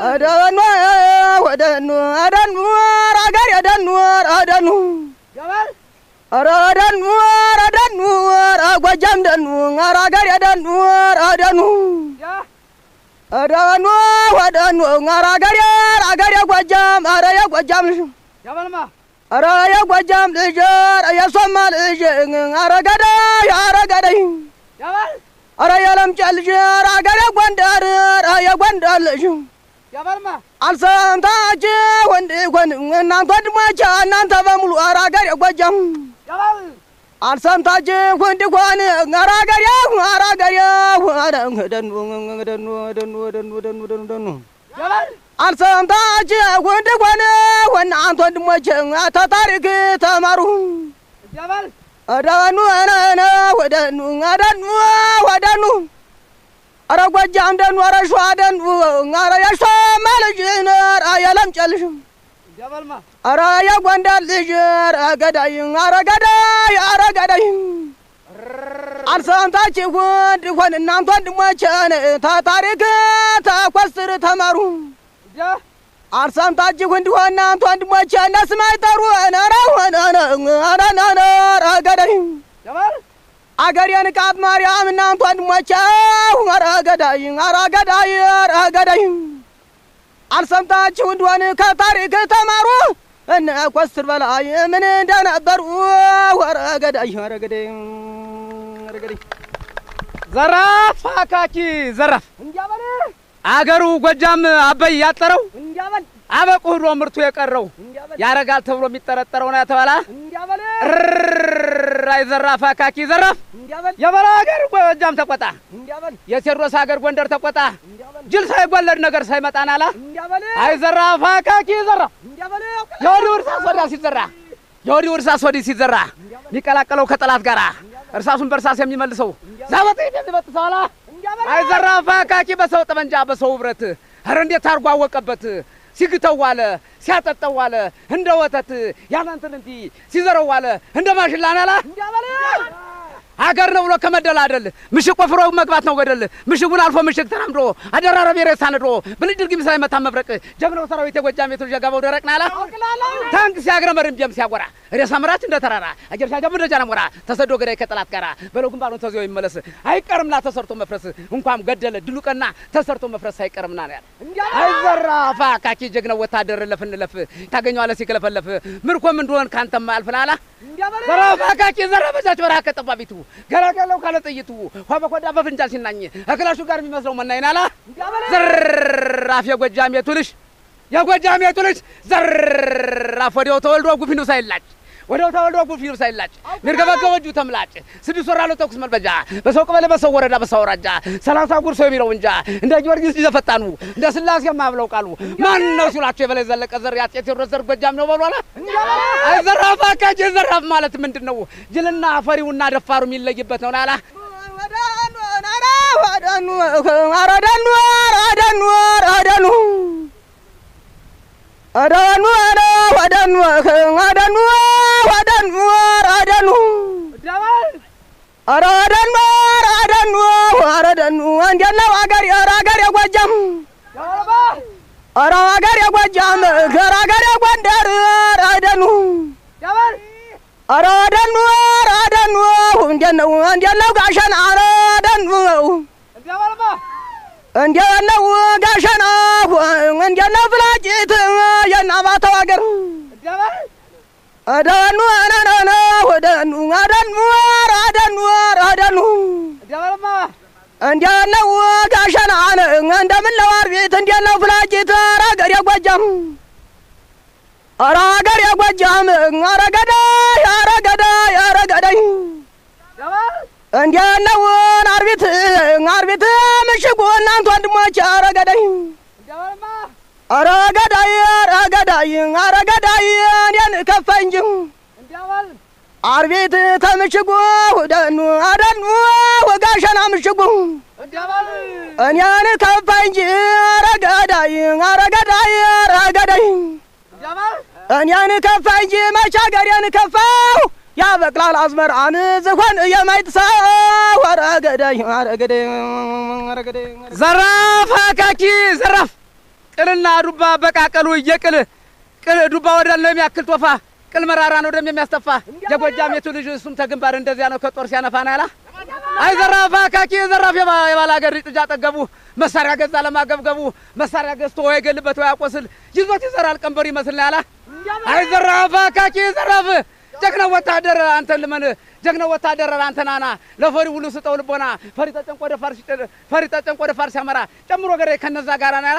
ደኑ ወደኑ አደኑ አገር የደኑ አደኑ ገበል ኧረ ደኑ ኧረ ደኑ ኧረ ጎጃም ደኑ ኧረ አገር የደኑ አደኑ ያ ደኑ ወደኑ ኧረ አገር አገር የጎጃም ኧረ የጎጃም ልጅ ገበልማ ኧረ የጎጃም ልጅ ኧረ የሶማ ልጅ ኧረ ገዳይ ኧረ ገዳይ ገበል ኧረ የለምጨ ልጅ ኧረ አገር የጎንደር ኧረ የጎንደር ልጅ ገበልማ አልሰምታች ወንድ ጎን እናንተ ወንድሞች እናንተ በሙሉ ኧረ አገር የጎጃም ገበል አልሰምታች ወንድ ጎን ኧረ አገር ኧረ አገር ደኑ ደኑ ደኑ ደኑ ደኑ ደኑ ደኑ ገበል አልሰምታች ወንድ ጎን እናንተ ወንድሞች ተታሪክ ተማሩ ገበል ደኑ ነነ ወደኑ ደኑ ወደኑ ኧረ ጎጃም ደኑ ኧረ ሸዋ ደኑ ኧረ የሸማ ልጅ ኧረ የለምጨ ልጅ ገበልማ ኧረ የጎንደር ልጅ ኧረ ገዳይ ኧረ ገዳይ ኧረ ገዳይ አልሰምታችሁ ወንድ ሆን እናንተ ወንድሞቼን ተታሪክ ተኮስር ተማሩ ያ አልሰምታችሁ እንዲሆን እናንተ ወንድሞቼ እነስም አይጠሩ ኧረ ሆነ ኧረ ኧረ ኧረ ገዳይ ገበል አገሬን ቃት ማርያም እናንተ ወንድሞቼ ኧረ ገዳይ ኧረ ገዳይ ኧረ ገዳይ አልሰምታችሁ እንደሆን ከታሪክ ተማሩ እነ ኮስትር በላይ ምን እንደነበሩ ኧረ ገዳይ ኧረ ገዳይ ኧረ ገዳይ ዘራፍ አካኪ ዘራፍ እንዲያበል አገሩ ጎጃም አበይ ያጠረው እንዲያበል አበቁ ሂዶ ምርቱ የቀረው እንዲያበል ያረጋል ተብሎ የሚጠረጠረው ነው ያተባላ እንዲያበል ራይ ዘራፍ አካኪ ዘራፍ እንዲያበል የበላ ሀገር ጎጃም ተቆጣ እንዲያበል የቴዎድሮስ ሀገር ጎንደር ተቆጣ እንዲያበል ጅል ሳይወለድ ነገር ሳይመጣን አላ እንዲያበል አይ ዘራፍ አካኪ ዘራፍ እንዲያበል የወዲህ እርሳስ ወዲያ ሲዘራ የወዲህ እርሳስ ወዲህ ሲዘራ የሚቀላቀለው ከጠላት ጋራ እርሳሱን በእርሳስ የሚመልሰው ዛበጥ የሚበጥሰው አላ እንዲያበል አይ ዘራፍ አካኪ በሰው ጠመንጃ በሰው ብረት ኧረ እንዴት አድርጎ አወቀበት ሲግተው ዋለ ሲያጠጠው ዋለ እንደ ወተት ያናንትን እንቲ ሲዘረው ዋለ እንደ ማሽላ ናላ እንዲያበል ሀገር ነው ብሎ ከመደላደል ምሽግ ቆፍሮ መግባት ነው ገደል ምሽጉን አልፎ ምሽግ ተራምዶ አደራረብ የሬሳ ነድሮ ብልጭ ድርጊም ሳይመታ መብረቅ ጀግናው ሰራዊት የጎጃም ቤቶች የገባው ደረቅ ናላ ታንክ ሲያግረመርም ቢያም ሲያጎራ ሬሳ መራች እንደ ተራራ አገር ሲያጀብ እንደ ጃነሞራ ተሰዶ ገዳይ ከጠላት ጋራ በለው ግንባሩን ተዚዮ ይመለስ አይቀርምና ተሰርቶ መፍረስ እንኳን ገደለ ድሉ ቀና ተሰርቶ መፍረስ አይቀርምና ነው ያለ አይዘራፋ ካኪ ጀግናው ወታደር ለፍ እንለፍ ታገኘዋለህ ሲከለፈለፍ ምርኮም እንደሆን ካንተማ ያልፍናላ ዘራፋ ካኪ ዘረበጃች በረሃ ከጠባቢቱ ገላገለው ካለ ጥይቱ ኋ በኮዳ በፍንጃል ሲናኝ እክላሹ ጋር የሚመስለው መናይናላ ዘራፍ የጎጃም የቱልሽ የጎጃም የቱልሽ ዘራፍ ወዲያው ተወልዶ ጉፊኑ ሳይላጭ ወዲያው ተወልዶ ጉፊኑ ሳይላጭ ሚርገበገበ እጁ ተምላጭ ስድስት ወር አለው ተኩስ መልበጃ በሰው ቀበሌ በሰው ወረዳ በሰው አውራጃ ሰላሳ ጉርሶ የሚለው እንጃ እንደ ጊዮርጊስ ሊዘፈጣኑ እንደ ስላሴ የማብለው ቃሉ ማን ነው ሲሏቸው የበላይ ዘለቀ ዘር ያጤ ቴዎድሮስ ዘር ጎጃም ነው በሏላ አይ ዘራፍ አካጅ ዘራፍ ማለት ምንድን ነው? ጅልና ፈሪውና ደፋሩ የሚለይበት ነው ናላ ወደኑ ኧረ ደኑ ኧረ ደኑ ኧረ ደኑ ደኑ ኧረ ወደኑ ወደኑ ወደኑ ኧረ ደኑ ኧረ ደኑ ኧረ ደኑ ኧረ ደኑ እንዴት ነው አገር ኧረ አገር የጎጃም ኧረ አገር የጎጃም ኧረ አገር የጎንደር ኧረ ደኑ ኧረ ደኑ ኧረ ደኑ እንዴት ነው እንዴት ነው ጋሸና ኧረ ደኑ እንዴት ነው ጋሸና እንዴት ነው ፍላቂት የእናማተው አገር ደኑ ነነነ ደኑ ደኑ ኧረ ደኑ ኧረ ደኑ እንዴት ነው ጋሸና እንደምን ነው አርቢት እንዴት ነው ፍላቂት ኧረ አገር የጎጃም ኧረ አገር የጎጃም ኧረ ገዳይ ኧረ ገዳይ ኧረ ገዳይ እንዴት ነው አርቢት አርቢት ምሽጉ እናንተ ወንድሞች ኧረ ገዳይ ኧረ ገዳይ ኧረ ገዳይ ኧረ ገዳይ እኔን ከፋ እንጂ አርቢት ተምሽጉ ደኑ አደኑ ወጋሸና ምሽጉ እኔን ከፋ እንጂ ኧረ ገዳይ ኧረ ገዳይ ኧረ ገዳይ እኔን ከፋ እንጂ መቼ አገሬን ከፋው ያበቅላል አዝመራን ዝሆን የማይጥሰው ኧረ ገዳይ ኧረ ገዳይ ኧረ ገዳይ ዘራፍ አካኪ ዘራፍ ቅልና ዱባ በቃቀሉ እየቅል ቅል ዱባ ወዳል ነው የሚያክል ቶፋ ቅል መራራ ነው ደም የሚያስተፋ የጎጃሜቱ ልጅ እሱም ተግንባር እንደዚያ ነው ከጦር ሲያነፋ ናላ አይ ዘራፍ አካኪ ዘራፍ የባል ሀገር ጥጃ ጠገቡ መሳሪያ ገዛ ለማገብገቡ መሳሪያ ገዝቶ ወይ ገልበት ወይ ያቆስል ይዞት ይዘራል ቀንበር ይመስል ያላ አይ ዘራፍ አካኪ ዘራፍ ጀግናው ወታደር አንተን ልመን ጀግናው ወታደር አንተ ናና ለፈሪ ሁሉ ስጠው ልቦና ፈሪ ተጨንቆ ወደ ፋርስ ፈሪ ተጨንቆ ወደ ፋርስ ያመራ ጨምሮ ገሬ ከነዛ ጋራ ናላ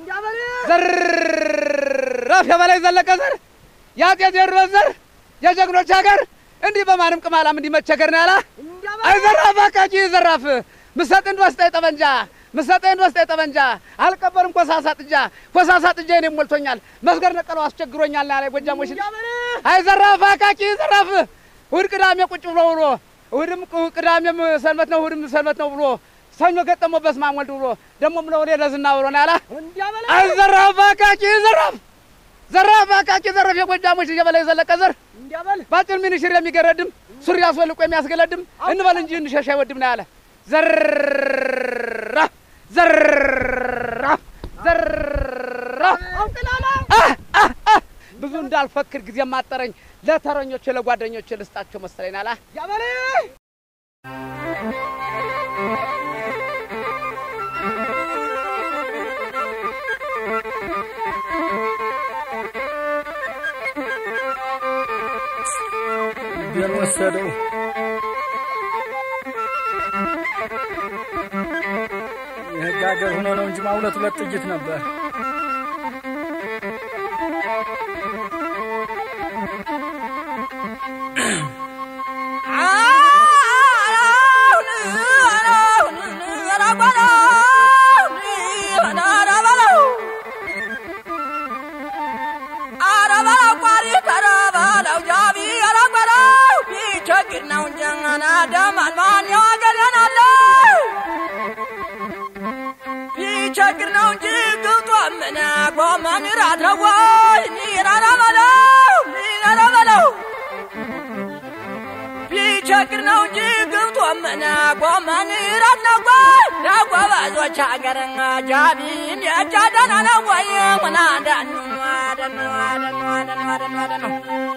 ዘራፍ የበላይ ዘለቀ ዘር የአጤ ቴዎድሮስ ዘር የጀግኖች ሀገር እንዲህ በማንም ቅማላም እንዲህ መቸገር ነው ያላ አይ ዘራፍ አቃቂ ዘራፍ ምሰጥ እንድወስጠኝ ጠበንጃ ምሰጥ እንድወስጠኝ ጠበንጃ አልቀበርም ኮሳሳ ጥጃ ኮሳሳ ጥጃ እኔም ሞልቶኛል መስገር ነቀለው አስቸግሮኛል ያለ ጎጃሞች አይ ዘራፍ አቃቂ ዘራፍ እሑድ ቅዳሜ ቁጭ ብሎ ውሎ እሑድም ቅዳሜም ሰንበት ነው እሑድም ሰንበት ነው ብሎ ሰኞ ገጠሞ በስመ አብ ወልድ ብሎ ደግሞም ለወሌ ለዝና ብሎ ነው ያላ አይ ዘራፍ አቃቂ ዘራፍ ዘራፍ አቃቂ ዘራፍ የጎጃሞች የበላይ ዘለቀ ዘር ባጭር ሚኒሽር የሚገረድም ሱሪ አስወልቆ የሚያስገለድም እንበል እንጂ እንሸሽ አይወድም ነው ያለ ዘራፍ ዘራፍ ዘራፍ ብዙ እንዳልፈክር ጊዜ ማጠረኝ ለተረኞች ለጓደኞች ልስጣቸው መሰለኝ አላ ልቤን ወሰደው የህግ ሀገር ሆኖ ነው እንጂ ማሁለት ሁለት ጥይት ነበር። ቢቸግር ነው እንጂ ግብጦ ምን ጎመን ራት ነው ወይ ኒራራ በለው ኒራራ በለው ቢቸግር ነው እንጂ ግብጦ ምን ጎመን ራት ነው ወይ ለጎበዞች ሀገር ጃቢን የጃዳና ነው ወይ ምና ደኑ ደኑ ደኑ ደኑ ደኑ ደኑ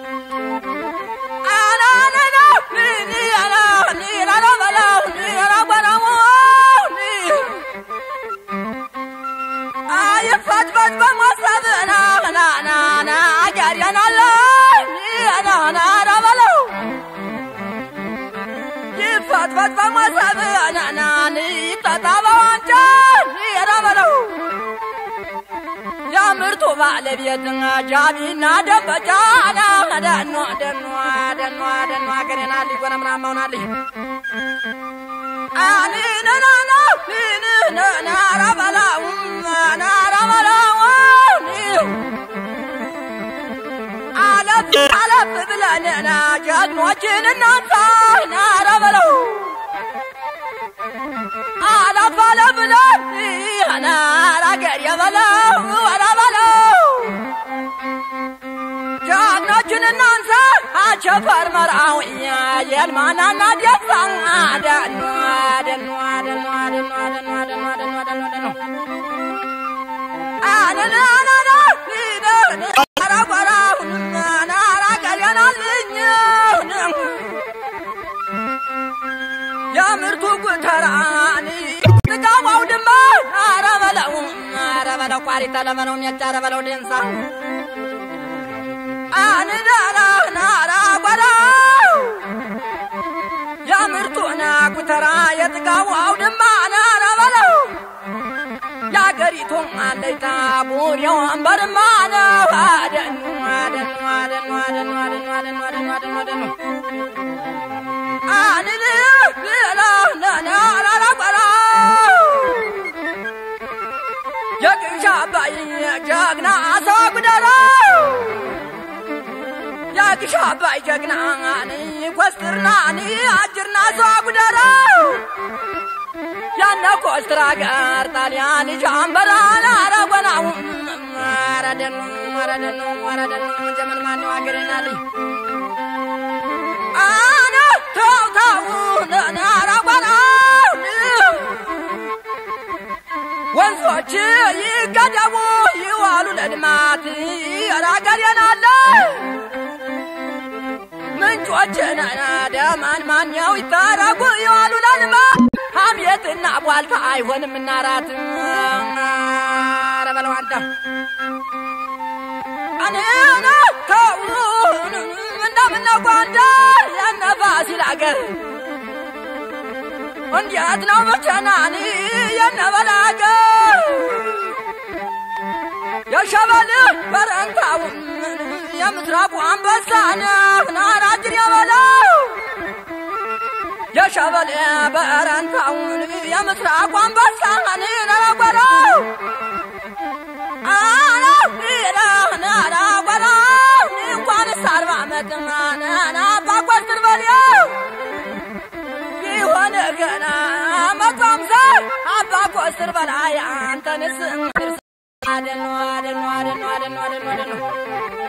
አናነና ኒራራ ኒራራ በለው ኒራራ በለው ይፈትፈት በማሰብ ናናናና አገሬናለ ናናና በለው ይፈትፈት በማሰብ ናናን ይጠጣ በዋንጫ ራ በለው የምርቱ ባለቤት ጃቢና ደበጫ ደኖ ደኖ ደኖ ደኖ አገሬና ሊጎነ ምናምን መሆናልኝ አኒነናና ናራ በላው ናራ በላው አለፍ አለፍ ብለንና ጀግኖችን እናንሳ ናራ በለው አለፍ አለፍ ብለን ናራ ገር የበለው ወራ በለው ጀግኖችን እናንሳ አቸፈር መርአውኛ የልማናና ደሳ ደኑ ደኑ ደኑ ደኑ ደኑ ደኑ ደኑ ደኑ ደኑ አነናናና ረጓራሁ ናራ ቀሌናልኝ የምርቱ ጉተራኒ ጥቃማው ድማ አረ በለው አረ በለው ቋሪተ ለመነው ሜጫ አረ በለው ደንሳ አንዳራ ናራ ጓራው የምርቱና ጉተራ የጥጋቡ አውድማ ናራ በለው የአገሪቱም አለይታ ቡሬው አንበርማ ነው አደኑ አደኑ አደኑ አደኑ አደኑ አደኑ አደኑ አደኑ አደኑ አንል ብላ ናራ ጓራው የቅሻ አባይ ጀግና ሰው ጉደራው ያግሻ አባይ ጀግናኒ ኮስትርናኒ አጅርና ሰው ጉደራው ያነ ኮስትራ ጋር ጣሊያን ጃምበራን አረጎናው አረደኑ አረደኑ አረደኑ ዘመን ማነው አገሬናልኝ አነ ተው ተው አረጎናው ወንዞች ይገደቡ ልማት ራገሬን አለ ምንጮችን ደማን ማኛው ይታረጉ የዋሉ ለልማት ሐሜትና ቧልታ አይሆንም እናራት ረበለው አንተ እኔና ተው እንደምነው ጎንደር የነፋሲል አገር እንዴት ነው መቸናኒ የነበላገር የሸበል በረንታውን የምስራቁ አንበሳን ናራጅን የበለው የሸበል በረንታውን የምስራቁ አንበሳን ነረጎለው እንኳን ሳርባ መጥማና ባጓስር በልየው ይሆን ገና መቶ አምሳ አባ ኮስር በላይ አንተንስ አደኖ አደኖ አደኖ አደኖ አደኖ አደኖ